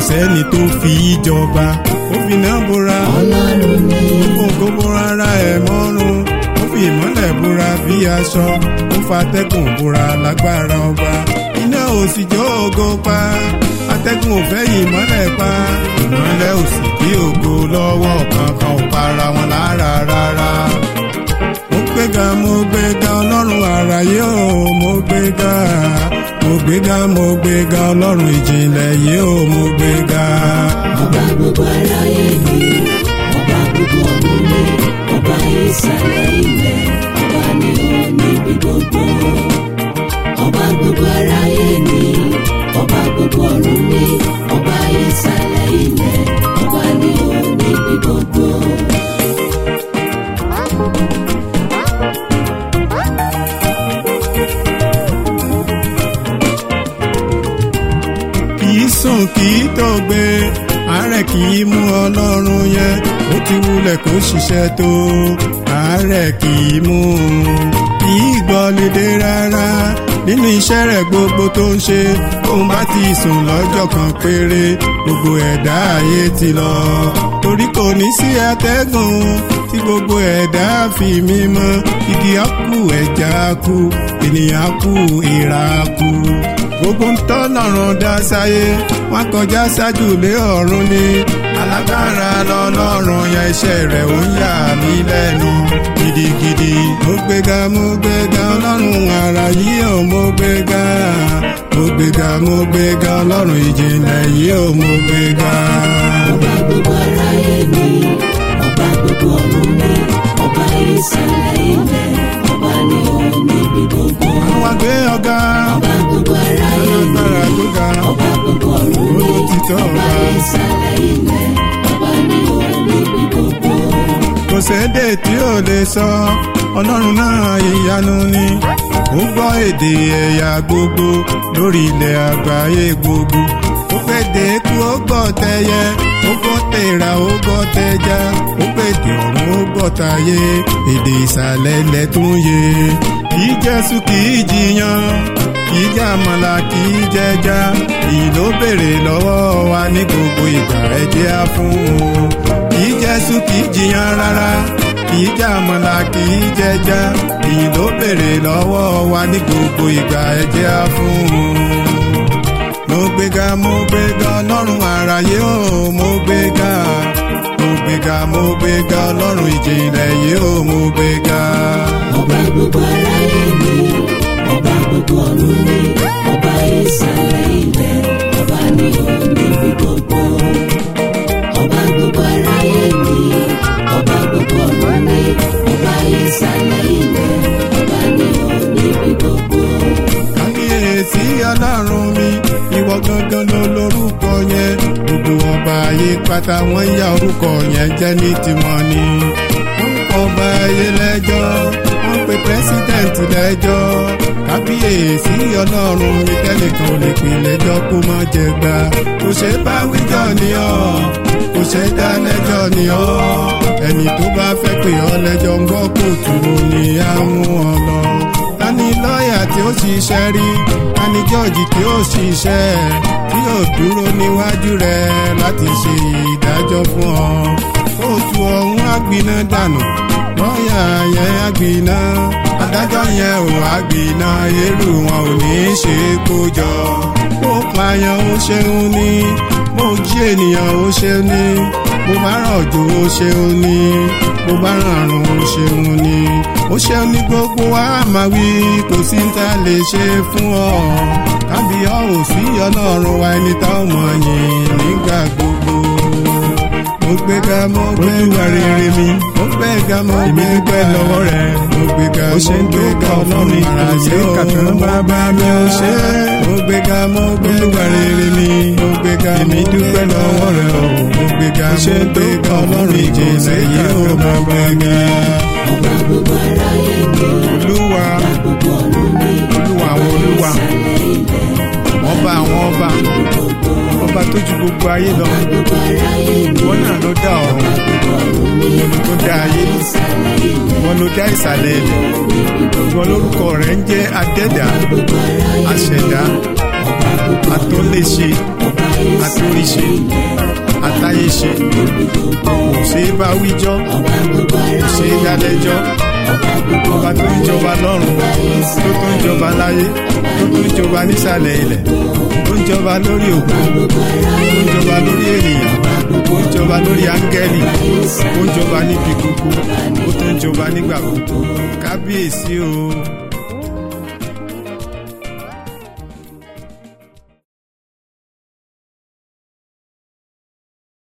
sẹ́ni tó fi í jọba ó fi iná bora ọlọ́run ni ó kó bora ara ẹ̀ mọ́rùn ó fi ìmọ́lẹ̀ bora bí aṣọ ó fa atẹ́gùn bora lágbára ọba iná ò sì jó ògo pa atẹ́gùn ò fẹ́ ìmọ́lẹ̀ pa ìmọ́lẹ̀ ò sì dí ògo lọ́wọ́ kankan ò para wọn lára rárá mo gbéga mo gbéga ọlọ́run àràyé o mo gbéga mo gbéga mo gbéga ọlọ́run ìjìnlẹ̀ yìí o mo gbéga. ọba gbogbo aráyé ni ọba gbogbo ọ̀run ni ọba ìsàlẹ̀ ilẹ̀ ọba ni ó níbi gbogbo ọba gbogbo aráyé ni ọba gbogbo ọ̀run ni ọba ìsàlẹ̀ ilẹ̀ ọba ni ó níbi gbogbo. kìí sùn kìí tògbé àárẹ̀ kìí mú ọlọ́run yẹn ó ti wulẹ̀ kó ṣiṣẹ́ tó àárẹ̀ kìí mú un kìí gbọ́lidé rárá nínú iṣẹ́ rẹ̀ gbogbo tó ń ṣe òun bá ti sùn lọ́jọ́ kan péré gbogbo ẹ̀dá ayé ti lọ torí kò ní sí atẹ́gùn tí gbogbo ẹ̀dá fi mímọ́ igi á kú ẹja á kú ènìyàn á kú ìrà á kú gbogbo ń tọ́ lọ́rùn dá sáyé wọ́n kọjá ṣáájú lé ọ̀run ni alágbára lọ́lọ́run ya iṣẹ́ rẹ̀ ó ń yà mí lẹ́nu gidigidi. mo gbéga mo gbéga ọlọ́run ara yìí ò mo gbéga mo gbéga mo gbéga ọlọ́run ìjìnlẹ̀ yìí ò mo gbéga. ọba gbogbo aráyé ni ọba gbogbo ọ̀run ni ọba ìsàlẹ̀ ilẹ̀ ọba ni ó níbi gbogbo. àwọn àgbẹ̀ ọ̀gá ọba gbogbo aráyé ni alágbára tó ga ọba gbogbo ọ̀run ni olótìtọ́ ọba ọba. ìsàlẹ̀ ilẹ̀ ọba ni ó níbi gbogbo. kò sédè tí ò lè sọ ọlọ́run náà ìyanu ni ó gbọ́ èdè ẹ̀yà gbogbo lórí ilẹ̀ àgbáyé gbogbo ó péde kú ó gbọ́ tẹyẹ ó gbọ́ tèrà ó gbọ́ tẹja ó péde ọ̀run ó gbọ́ tayé èdè ìsàlẹ̀ ilẹ̀ tó ń yé kì í jésù kì í jiyàn kì í jàmàlà kì í jẹja èyí ló béèrè lọ́wọ́ wa ní gbogbo ìgbà ẹ̀jẹ̀ á fún un kì í jésù kì í jiyàn rárá kì í jàmàlà kì í jẹja èyí ló béèrè lọ́wọ́ wa ní gbogbo ìgbà ẹ̀jẹ̀ á fún un mo gbéga mo gbéga ọlọ́run àràyé o mo gbéga mo gbéga mo gbéga ọlọ́run ìjìnlẹ̀ yìí o mo gbéga. ọba gbogbo aráyé ni ọba gbogbo ọ̀run ni ọba ìsàlẹ̀ ilẹ̀ ọba ni ó níbi gbogbo. ọba gbogbo aráyé ni ọba gbogbo ọ̀run ni ọba ìsàlẹ̀ ilẹ̀ ọba ni ó níbi gbogbo. kábíyèsí ọlọ́run mi ìwọ gangan ló lórúkọ yẹn gbogbo ọba ayé pátá wọ́n ya orúkọ yẹn jẹ́ ní tiwọn ni wọ́n ń kọ́ ọba ayé lẹ́jọ́ wọ́n pe pẹ́sidẹ̀ntì lẹ́jọ́ kábíyèsí ọlọ́run mi tẹ́nìkan ò lè pè lẹ́jọ́ kó má jẹ gbà kò ṣe bá wíjọ́ ni ọ́ kò ṣe dá lẹ́jọ́ ni ọ́ ẹni tó bá fẹ́ pè ọ́ lẹ́jọ́ ń gbọ́ kóòtù ni á mú ọ lọ tani lọ́ọ̀yà tí ó ṣiṣẹ́ rí tani jọ́ọ̀jì tí ó ṣiṣẹ́ tí yóò dúró níwájú rẹ̀ láti ṣe ìdájọ́ fún ọ. kóòtù ọ̀hún àgbiná dànù lọ́ọ̀yà yẹn àgbiná adájọ́ yẹn ò àgbiná irú wọn ò ní í ṣe kó jọ. ó pààyàn ó ṣeun ní mo jí ènìyàn ó ṣeun ní mo bá rọ̀jò ó ṣeun ní mo bá ràrùn ó ṣeun ní ó ṣeun ní gbogbo wa máa wí kò sí ń ta lè ṣe fún ọ kábíyá ò sí ọlọ́run wa ẹni tá ò mọ̀ yìn nígbà gbogbo mo gbéga mo gbéga rere mi mo gbéga mo gbéga lọ́wọ́ rẹ̀ mo gbéga mo gbéga ọlọ́run ara ṣe kàtàn bàbá mi ò ṣe mo gbéga mo gbéga rere mi mo gbéga mo dúpẹ́ lọ́wọ́ rẹ̀ o mo gbéga mo gbéga ọlọ́run ìjìnlẹ̀ yìí ó mo gbéga ọba gbogbo aráyé ni olúwa ọba gbogbo ọ̀run ni olúwa àwọn olúwa ìsàlẹ̀ ilẹ̀ ọba àwọn ọba gbogbo. ọba tó ju gbogbo ayé lọ gbogbo aráyé ni ìwọ náà ló dá ọ̀run gbogbo ọ̀run ni ìwọ ló tó dá ayé ìsàlẹ̀ ilẹ̀ ìwọ ló dá ìsàlẹ̀ ilẹ̀ ìwọ lórúkọ rẹ̀ ń jẹ́ adẹ́dà gbogbo aráyé àṣẹ̀dá ọba gbogbo àtúnléṣe ọba àtòríṣe àtayéṣe kò ṣeé bá wíjọ́ ọba gbogbo kò ara ṣeé dálẹ́jọ́ ọba gbogbo ọba tó ń jọba lọ́run tó tó ń jọba láyé tó tó ń jọba nísàlẹ̀ ilẹ̀ tó ń jọba lórí òkú gbogbo ara tó ń jọba lórí ènìyàn tó ń jọba lórí áńgẹ́lì tó ń jọba níbi gbogbo ó tó ń jọba nígbà gbogbo kábíyèsí o.